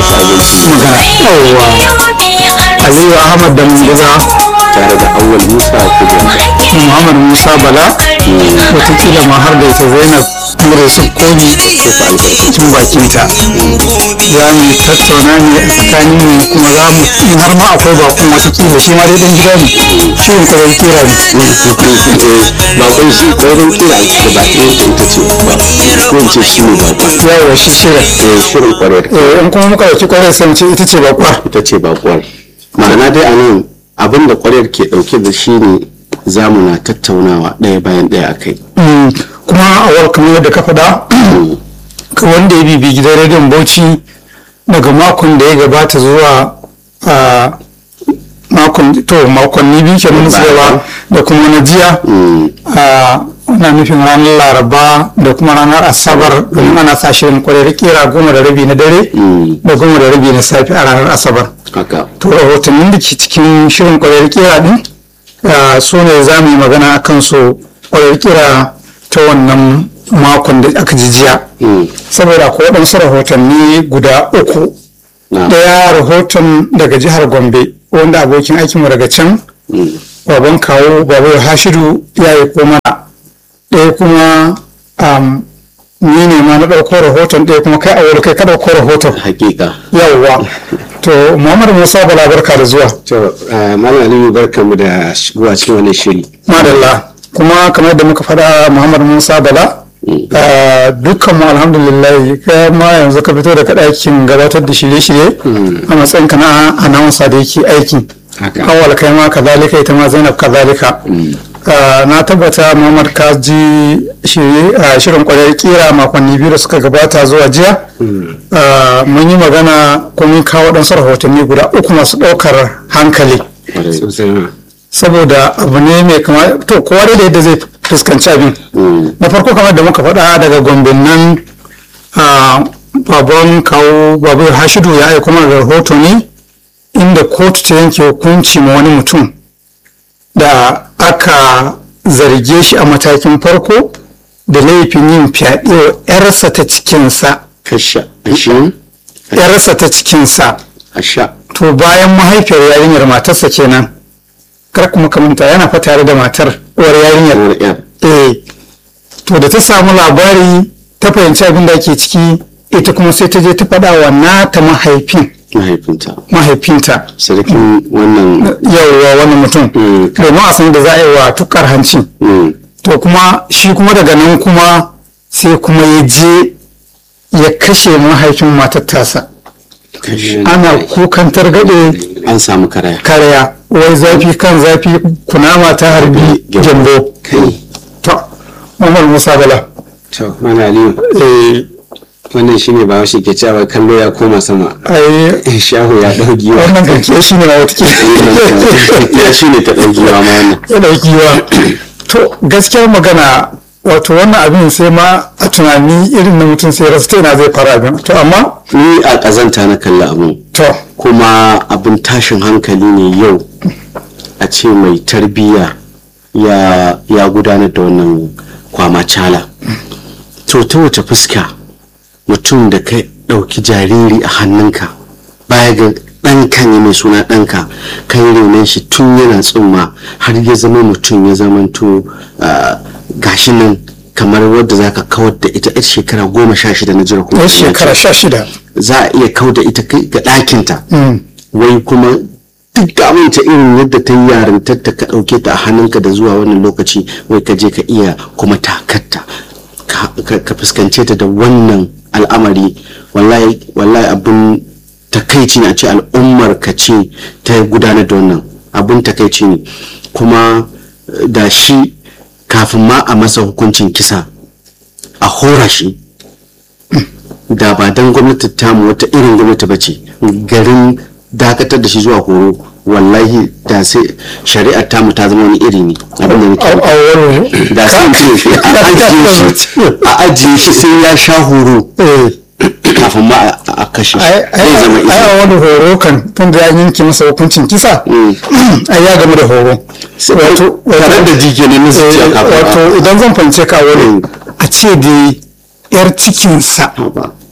magana yawwa aliyu ahmad da munguza tare da awwal musa kujera muhammad musa bala watakila ma har da ita zainab mura su komi albarkacin bakinta za mu tattauna ne a tsakanin mu kuma za mu in har ma akwai bakon watakila shi ma dai dan gida ne shirin kwarar kira ne bakon shi kwarin kira da ba ɗaya da ita ce ba ko in ce shi ne bakon yawa shi shirin eh shirin kwarar eh in kuma muka dauki kwarar sai mu ce ita ce bakwa ita ce bakuwar ma'ana dai a nan abin da kwarar ke ɗauke da shi ne za mu na tattaunawa ɗaya bayan ɗaya a kai Mm, kuma a wal kamar yadda ka faɗa ka wanda ya bibi gidan rediyon bauchi daga makon da ya gabata zuwa a makon to makonni biyu kenan tsayawa da kuma na jiya a ana nufin ranar laraba da kuma ranar asabar domin ana sa shirin kwarai kera goma da rabi na dare da goma da rabi na safe a ranar asabar haka to rahotannin da ke cikin shirin kwarar kira din ah, su ne za mu yi magana a kan su kwarar kira ta wannan makon da aka ji jiya Mm. saboda ko waɗansu rahotanni guda uku na ɗaya rahoton daga jihar gombe wanda abokin aikinmu daga can Mm. baban kawo babu hashidu ya yi ko mana ɗaya kuma am, ni ne ma na ɗauko rahoton ɗaya kuma kai a wuri kai ka ɗauko rahoton hakika yawwa to muhammadu musa bala barka da zuwa to eh, malam aliyu barkanmu da shigowa cikin wannan shiri madalla kuma kamar da muka faɗa muhammad musa bala ah, dukkan mu alhamdulillah kai ma yanzu ka fito daga ɗakin gabatar da shirye-shirye a matsayin ka na announcer da yake aiki Haka. awal kai ma kazalika ita ma zainab kazalika Ah, na tabbata muhammad ka ji shirye- ah, shirin kwarar kira makonni biyu da suka gabata zuwa jiya Ah, mun yi magana ko mun kawo ɗansu rahotanni guda uku masu ɗaukar hankali sosai ma saboda abu ne mai kama to kowa dai da yadda zai fuskanci abin na farko kamar da muka faɗa daga gombe nan a babban kawo babu hashidu ya aiko mana da rahoto ne inda kotu ta yanke hukunci ma wani mutum da aka zarge shi a matakin farko da laifin yin fyaɗe wa 'yarsa ta cikinsa kasha ashin 'yarsa ta cikinsa asha to bayan mahaifiyar yarinyar matarsa kenan kar kuma ka manta yana fa tare da matar uwar yarinyar kamar yan eh to da ta samu labari ta fahimci abin da ake ciki ita kuma sai ta je ta faɗa wa nata mahaifin mahaifinta mahaifinta sarkin wannan yauwa wani mutum Mm. domin a san da za a yi wa tukar hanci mm, to kuma shi kuma daga nan kuma sai kuma ya je ya kashe mahaifin matar tasa kashe ana kukan targaɗe an samu karaya karya wai zafi kan zafi kunama ta harbi gyambo kai to Umar Musa Bala to mana aliyu eh wannan shine ba shi ke cewa kallo ya koma sama ai shahu ya dau giwa wannan kanke shi ne na wata ya shine ta dau giwa ma wannan ya dauki wa to gaskiyar magana wato wannan abin sai ma a tunani irin na mutum sai rasa ta ina zai fara abin to amma ni a kazanta na kalli abun to kuma abin tashin hankali ne yau a ce mai tarbiyya ya, ya gudanar da wannan kwamacala to ta wace fuska mutum da ka ɗauki jariri a hannunka baya ga ɗanka ne mai suna ɗanka ka yi renon shi tun yana tsumma har ya zama mutum ya zamanto ah, gashi nan kamar wadda za ka kawar da ita yar shekara goma sha shida na jira kuma yar shekara sha shida za a iya kau da ita kai ga ɗakinta Mm. wai kuma duk da amince irin yadda ta yi yarintar ta ka ɗauke ta a hannunka da zuwa wannan lokaci wai ka je ka iya kuma takatta ka- ka ka fuskance ta da wannan al'amari wallahi wallahi abin takaici ne a ce al'ummar ka ce ta gudanar da wannan abin takaici ne kuma eh, da shi kafin ma a masa hukuncin kisa a hora shi da ba don gwamnati tamu wata irin gwamnati ba ce garin dakatar da shi zuwa horo wallahi da sai shari'ar tamu ta zama wani iri ne abin da nake a nufi. wani da sai in ce a ajiye shi a ajiye shi sai ya sha horo eh kafin ma a- a kashe shi ai zai zama ai izini ai wani horo kan tun da ya yanke masa hukuncin kisa ai ya gamu da horo wato tare da jike ne na zuciya eh, kafin a- wato idan zan fahimce ka wani a ce da yar cikinsa Haba.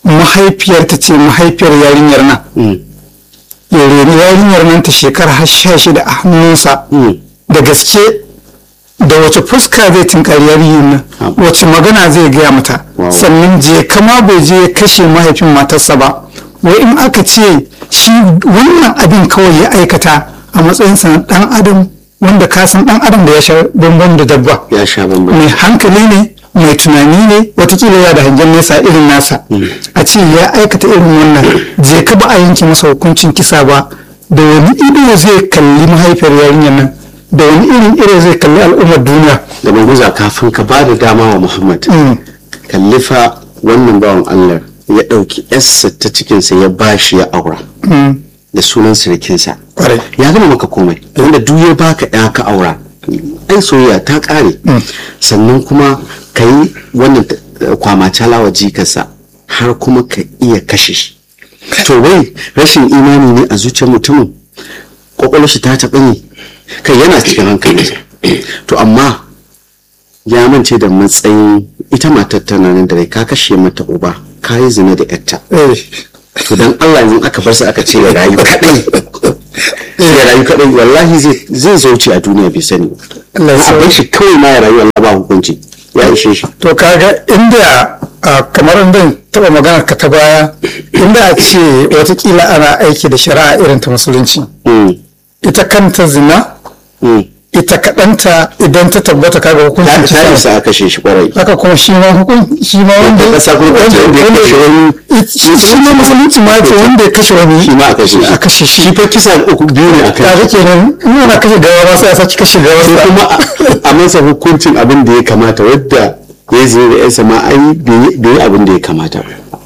mahaifiyar ta ce mahaifiyar yarinyar nan Mm. ya reni yarinyar nan ta shekara har sha shida a hannunsa Mm. da gaske da wace fuska zai tinkari yarinyar nan Ah. wace magana zai gaya mata Wow. sannan je kama bai je ya kashe mahaifin matarsa ba wai in aka ce shi wannan abin kawai ya aikata a matsayinsa na dan adam wanda ka san dan adam da ya sha bambam da dabba ya sha bambam mai hankali ne mai tunani ne watakila ya da hangen nesa irin nasa a ce ya aikata irin wannan je ka ba a yanke masa hukuncin kisa ba da wani ido zai kalli mahaifiyar yarinyar nan da wani irin ido zai kalli al'ummar duniya da manguza kafin ka ba da dama wa muhammad Mm. kallifa wannan bawan allah ya ɗauki yarsa ta cikinsa ya ba shi ya aura Mm. da sunan sirikinsa Kwarai. ya gama maka komai wanda duk ya baka ya ka aura ai soyayya ta ƙare sannan kuma ka yi wannan eh, kwamacala wa jikarsa har kuma ka iya kashe shi to wai rashin imani ne a zuciyar mutumin kwakwalwar shi ta taɓa ne kai yana cikin hankalinsa to amma ya mance da matsayin ita matar tana nan da rai ka kashe mata uba ka yi zina da yarta Eh. to dan Allah yanzu aka bar su aka ce ya rayu kadai ya rayu kadai wallahi zai zai zauce a duniya bai sani Allah ya a bar shi kawai ma ya rayu Allah ba hukunci ya ishe shi to kaga inda a, kamar inda taba magana ka ta baya inda a ce watakila ana aiki da shari'a irin ta musulunci Mm, ita kanta zina mm. ita kaɗanta idan ta tabbata kaga ta hukuncin ta kisa isa a kashe shi kwarai haka kuma shi ma hukun shi ma wanda ta kasa kuma ta ce wanda ya kashe wani shi shi ma musulunci ma ce wanda ya kashe wani shi ma a kashe shi a kashe shi shi fa kisa uku biyu ne a kai kaga kenan in ana kashe gawa ma sai a saki kashe gawa sai kuma a- a masa hukuncin abin da ya kamata wadda ya zai da yansa ma ai bai yi abin da ya kamata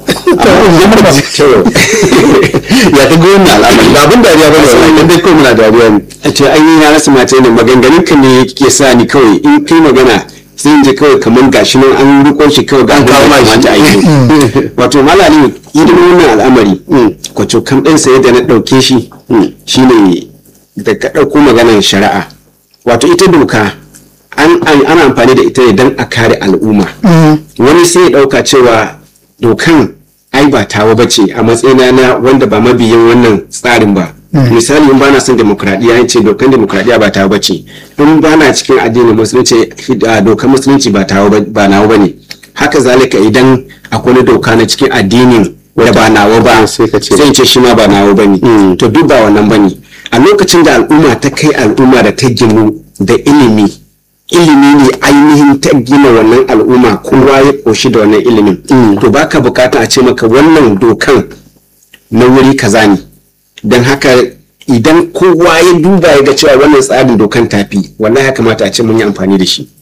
ya ta wannan al'amari ba abin dariya ba ne wannan dai kawai muna dariya ne a ce an yi na rasa mace ne maganganun ka ne ke sa ni kawai in kai magana sai in ji kawai kamar gashi nan an riko shi kawai ga An kawo ma shi. kamata a yi wato malami idan wannan al'amari kwaco kan ɗan saye da na ɗauke shi shine da ka ɗauko maganar shari'a wato ita doka an an- ana amfani da ita ne don a kare al'umma wani sai ya ɗauka cewa dokan ai ba tawa ba ce a matsayina na wanda ba mabiyin wannan tsarin ba misali in bana son demokradiyya ya ce dokan demokradiyya ba tawa ba ce in bana cikin addinin musulunci a dokan musulunci ba tawa ba- ba nawa ba ne haka zalika idan akwai wani doka na cikin addinin da ba nawa ba sai ka ce- sai in ce shi ma ba nawa ba ne Mm. to duk ba wannan ba ne a lokacin da al'umma ta kai al'umma da ta ginu da ilimi ilimi ne ainihin ta gina wannan al'umma kowa ya koshi da wannan ilimin to baka bukata a ce maka wannan dokan na wuri kaza ne don haka idan kowa ya duba ya ga cewa wannan tsarin dokan tafi wallahi ya kamata a ce mun yi amfani da shi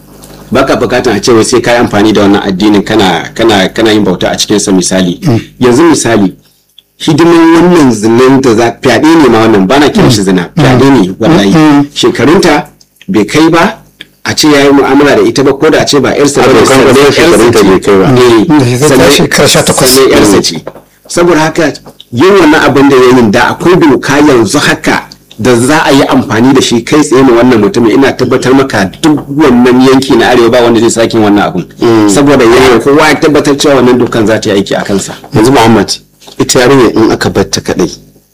baka bukatan a ce wai sai ka yi amfani da wannan addinin kana kana kana yin bauta a cikin sa misali yanzu misali hidimin wannan zinan da za fyaɗe ne ma wannan bana kiran shi zina fyaɗe ne wallahi shekarunta bai kai ba a ce ya yi mu'amala da ita ba ko da a ce ba yarsa ba A ne dokan sannan ƙasar shekarunta bai kai ba. Eh, Mm, zai sannan- kai shekara sha takwas. sannan yarsa ce saboda haka yin wannan abin da ya yi da akwai doka yanzu haka da za a yi amfani da shi kai tsaye ma wannan mutumin ina tabbatar maka duk wannan yanki na arewa ba wanda zai sake yin wannan abin saboda yana kowa ya tabbatar cewa wannan dokan za ta yi aiki a kansa yanzu muhammad ita yarinya in aka bar ta kadai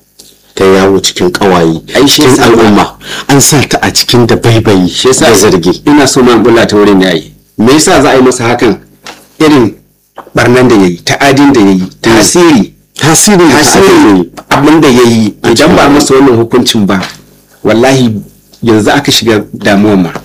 ta yawo cikin kawaye Ai, shi cikin yasa ba- al'umma an sa ta a cikin da baibayi shi yasa da zargi ina so man bulla ta wurin yayi me yasa za a yi masa hakan irin barnan da yayi ta'adin da yayi tasiri tasirin da aka tasirin yi abin da yayi A idan ba cikin- masa wannan hukuncin ba wallahi yanzu aka shiga damuwa ma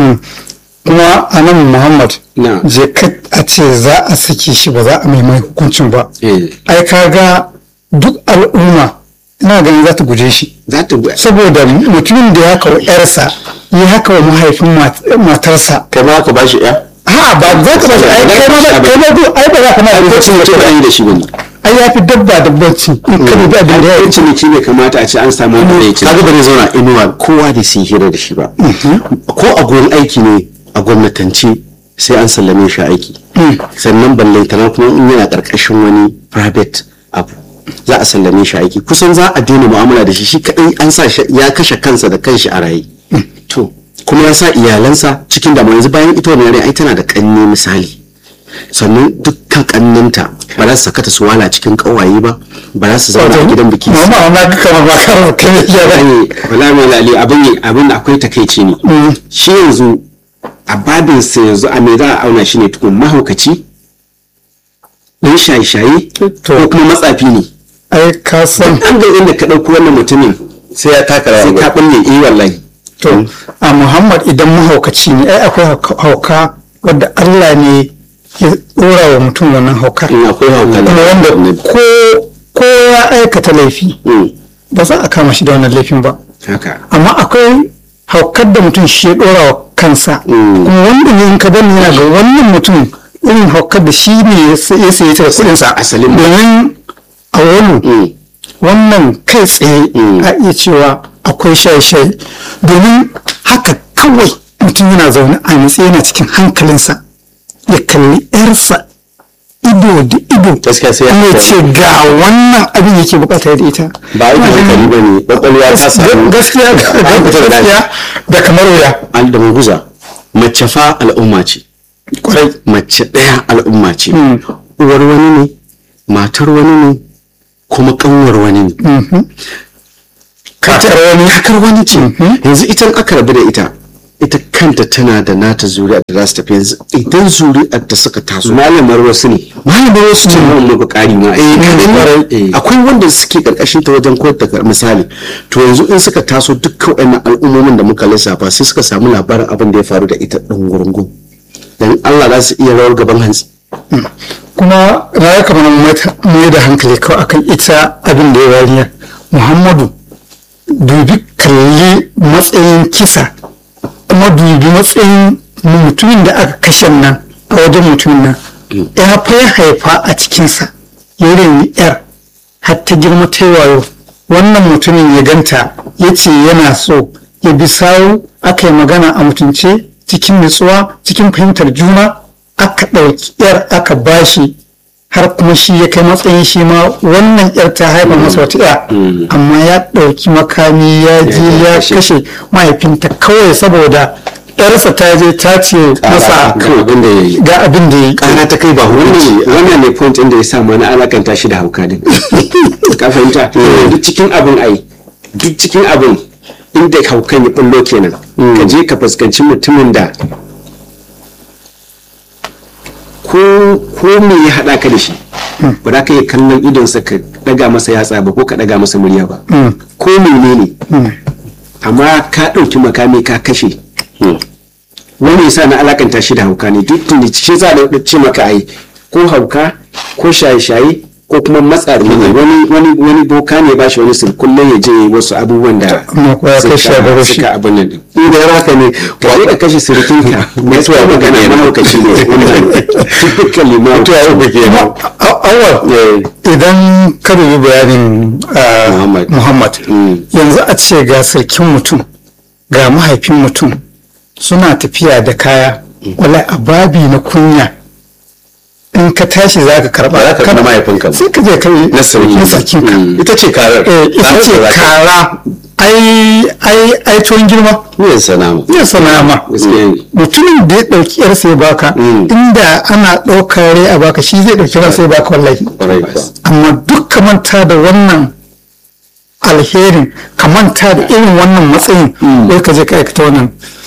kuma a nan muhammad Na. je ka a ce za a sake shi ba za a mai mai hukuncin ba eh ai kaga duk al'umma ina ganin za ta guje shi za ta saboda mutumin da ya kawo yarsa ya haka wa mahaifin mat- matarsa kai ma ka bashi ya ha ba za ka ba shi ai kai ma ba- kai ma ba- ai ba za ka ma da lokacin da ba yi da shi bane ai ya fi dabba dabbanci in ka dubi abin da ya ya yi ciniki bai kamata a ce an samu wanda zai ci kaga ba zai zauna inuwa kowa da su hira da shi ba ko a gurin aiki ne a gwamnatance sai an sallame shi aiki sannan ballantana kuma in yana karkashin wani private abu za a sallame shi aiki kusan za a daina mu'amala da shi shi kadai an sa shi ya kashe kansa da kanshi a raye to kuma ya sa iyalansa cikin damuwa yanzu bayan ita wannan yare ai tana da kanne misali sannan dukkan kannanta ba za su sakata su wala cikin ƙawaye ba ba za su zauna a gidan biki su mama na ga kamar ba kar kai ne ya Ai, wala mai lali abin yi abin da akwai takaici ne shi yanzu a babin sa yanzu a me za a auna shi ne tukun mahaukaci dan shaye-shaye ko kuma matsafi ne ai ka san an ga inda ka ɗauko wannan mutumin sai ya taka sai ka ɓulle eh wallahi to a muhammad idan mahaukaci ne ai akwai hauka- hauka wadda allah ne ya dora wa mutum wannan haukar in akwai hauka kuma wanda ko ko ya aikata laifi Mm. ba za a kama shi da wannan laifin ba haka amma akwai haukar da mutum shi ya dora wa kansa Mm. kuma wanda ne in ka bani yana ga wannan mutum irin haukar da shi ne ya sa- ya sayi ta da kuɗinsa Asalin. domin a wani Mm. wannan kai tsaye Mm. a iya cewa akwai shaye-shaye domin haka kawai mutum yana zaune a nutse yana cikin hankalinsa ya kalli 'yarsa ido da ido Gaskiya sai ya ya hankali. ce ga wannan abin yake bukata da ita ba a yi hankali ba ne ƙwaƙwalwa ta samu gaskiya gaskiya da kamar wuya al da guza mace fa al'umma ce kwarai mace ɗaya al'umma ce Mm. uwar wani ne matar wani ne kuma ƙanwar wani ne kakar wani kakar wani ce yanzu ita in aka rabu da ita ita kanta tana da nata zuri'a da za su tafi yanzu idan zuri'ar ta suka taso malamar wasu ne malamar wasu ce mun muku ƙari ma eh kaɗan Eh. ne. akwai wanda suke karkashin ta wajen koyar da misali to yanzu in suka taso dukkan waɗannan al'ummomin da muka lissafa sai suka samu labarin abin da ya faru da ita ɗan gurungun dan Allah za su iya rawar gaban hantsi kuma na ya kamar mai da hankali kawai akan ita abin da ya wariya muhammadu dubi kalli matsayin kisa kuma dubi matsayin mutumin da aka kashe nan a wajen mutumin nan ya fa ya haifa a cikinsa ya reni yar har ta girma ta yi wayo wannan mutumin ya ganta ya ce yana so ya bi sawu aka yi magana a mutunce cikin nutsuwa cikin fahimtar juna aka ɗauki yar aka bashi har kuma shi ya kai matsayin shi ma wannan yar ta haifa masa wata ya amma ya ɗauki makami ya je ya kashe mahaifinta kawai saboda yarsa ta je ta ce masa kan abin da ya yi ga abin da ya yi ƙara ta kai ba hukunci wannan wannan ne point inda ya sa ma na alakanta shi da hauka din ka fahimta duk cikin abin ai duk cikin abin inda haukan ya bullo kenan ka je ka fuskanci mutumin da ko ko me ya hada ka da shi ba za ka iya kallon idonsa ka daga masa yatsa ba ko ka daga masa murya ba ko menene amma ka ɗauki makami ka kashe wani yasa na alakanta shi da hauka ne duk da shi za da ce maka ai ko hauka ko shaye-shaye ko kuma matsari ne wani wani wani boka ne ba shi wani sirkullai ya je wasu abubuwan da Amma ko ya kashe a gaba shi. suka abin nan din in da haka ne ka je ka kashe sirikinka mutuwa magana mahaukaci ne wannan typically mahaukaci kuma a- awal idan ka dubi bayanin ah, Muhammad. muhammad Mm. yanzu a ce ga sarkin mutum ga mahaifin mutum suna tafiya da kaya wala a babi na kunya in ka tashi za ka karba Ba za ka karɓi mahaifinka ba. sai ka je kai na sarki na sarkinka ita ce karar Eh, ita ce kara ai ai ai tuwon girma yin sanama ya sana ma gaskiya ne mutumin da ya ɗauki yar sai baka Mm. inda ana ɗaukar rai a baka shi zai ɗauki ran sai baka wallahi ƙwarai kuwa amma duk ka manta da wannan alherin ka manta da irin wannan matsayin wai ka je ka aikata wannan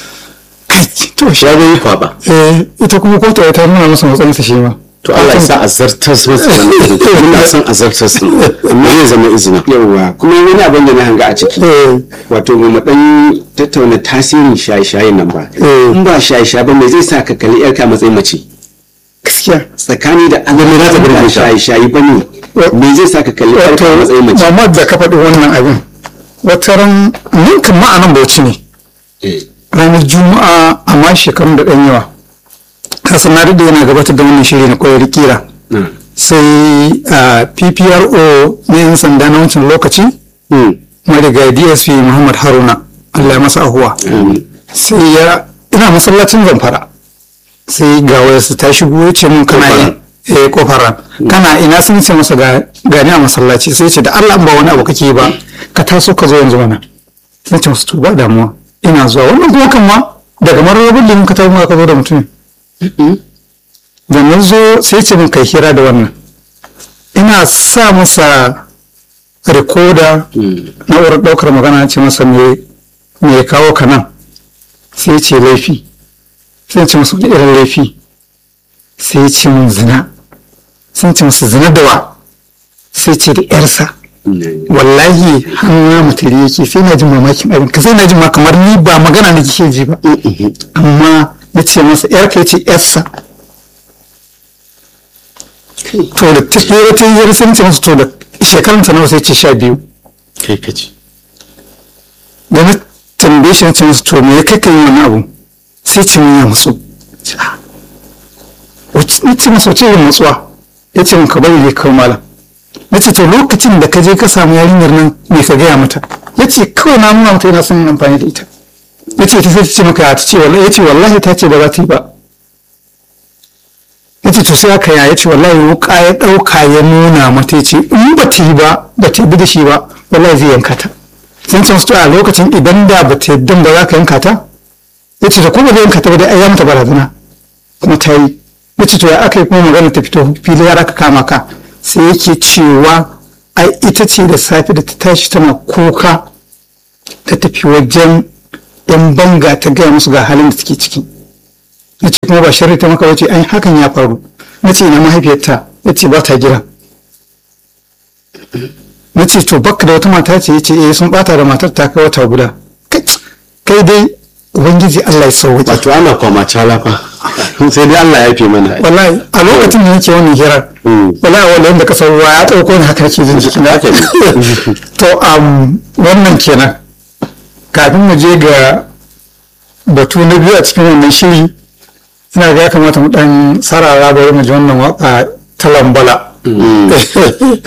kai to shi ya yi kwaba eh ita kuma kotu ta nuna masa matsayinsa shi ma to Allah ya sa a zartar su masa wannan muna son a zartar su amma zai zama izina yawwa kuma wani abin da na hanga a ciki eh wato mu dan tattauna tasirin shaye-shaye nan ba Eh. in ba shaye-shaye ba me zai sa ka kalli yarka a matsayin mace gaskiya tsakani da Allah me za ta burge ba ka? shaye-shaye ba ne me zai sa ka kalli yarka a matsayin mace Muhammad da ka faɗi wannan abin wata ran ninkan ma'anan bauchi ne Eh. ranar juma'a amma shekarun da ɗan yawa kasan na da yana gabatar da wannan shiri na koyar kira na sai a ppro na yan sanda na wancan lokaci marigayi dsp muhammad haruna allah ya masa ahuwa sai ya ina masallacin zamfara sai ga wayarsa ta shigo ya ce mun kana yi eh kofara kana ina sun ce masa ga gani a masallaci sai ya ce da allah in ba wani abu kake yi ba ka taso ka zo yanzu mana sai ce masu to ba damuwa ina zuwa wannan kuma kan ma daga mararrabin limin ka tafi ka zo da mutum da na zo sai ce min kai hira da wannan ina sa masa rikoda na wurin ɗaukar magana ce masa me me ya kawo ka nan sai ce laifi sai ce masa wani irin laifi sai ce min zina sai ce masa zina da wa sai ce da yarsa wallahi hannu mutare yake sai na jin mamakin abin ka sai na jin ma kamar ni ba magana na kike ji ba amma na ce masa yar ka ce yarsa to da ta yi wata yi sai na ce masa to da shekaranta nawa sai ce sha biyu kai ka ce da na tambaye shi na ce masa to me ya kai ka yi wani abu sai ce min ya matsu na ce masa wace yin matsuwa ya ce min ka bari ne kawai malam na ce to lokacin da ka je ka samu yarinyar nan me ka gaya mata ya ce kawai na nuna mata yana son yin amfani da ita ya ce ta sai ta ce maka ta ce wallahi ya ce wallahi ta ce ba za ta yi ba ya ce to sai aka ya ya ce wallahi wuka ya ɗauka ya nuna mata ya ce in ba ta yi ba ba ta yi da shi ba wallahi zai yanka ta sun ce musu a lokacin idan da ba ta yadda ba za ka yanka ta ya ce to ko ba zai yanka ta ba dai ai ya mata barazana kuma ta yi ya ce to ya aka yi kuma magana ta fito fili har aka kama ka sai yake cewa ai ita ce da safe da ta tashi tana kuka ta tafi wajen yan banga ta gaya musu ga halin da take ciki na ce kuma ba sharri ta maka wace ai hakan ya faru na ce ina mahaifiyarta ya ce ba ta gida na ce to bakka da wata mata ce ya ce eh sun bata da matar ta kai wata guda kai dai ubangiji Allah ya sauwaƙe wato ana kwama calafa sai dai Allah ya fi mana wallahi a lokacin da nake wannan hirar wallahi wanda yadda kasar ruwa ya ɗauko ni haka nake jin jiki na Haka ne. to um, wannan kenan kafin mu je ga batu na biyu a cikin wannan shiri ina ga ya kamata mu dan sarara bari mu ji wannan waka ta lambala